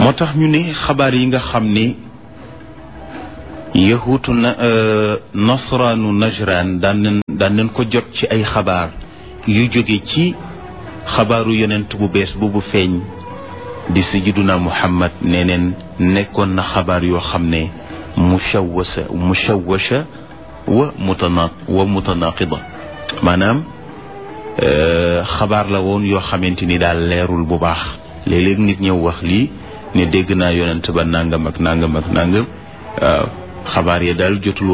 moo tax ñu ne xabaar yi nga xam ne yahuutu na nasraanu najraan daan nañ daan nañ ko jot ci ay xabaar yu jóge ci xabaaru yonent bu bees boobu feeñ di sayyiduna muhammad nee neen nekkoon na xabaar yoo xam ne mushawwasa mushawwasha wa mutana wa mutanaqida maanaam xabaar la woon yoo xamante ni daal leerul bu baax léeg-léeg nit ñëw wax lii ne dégg naa yonent ba nangam ak nangam ak nangam waaw xabaar ya daal jotul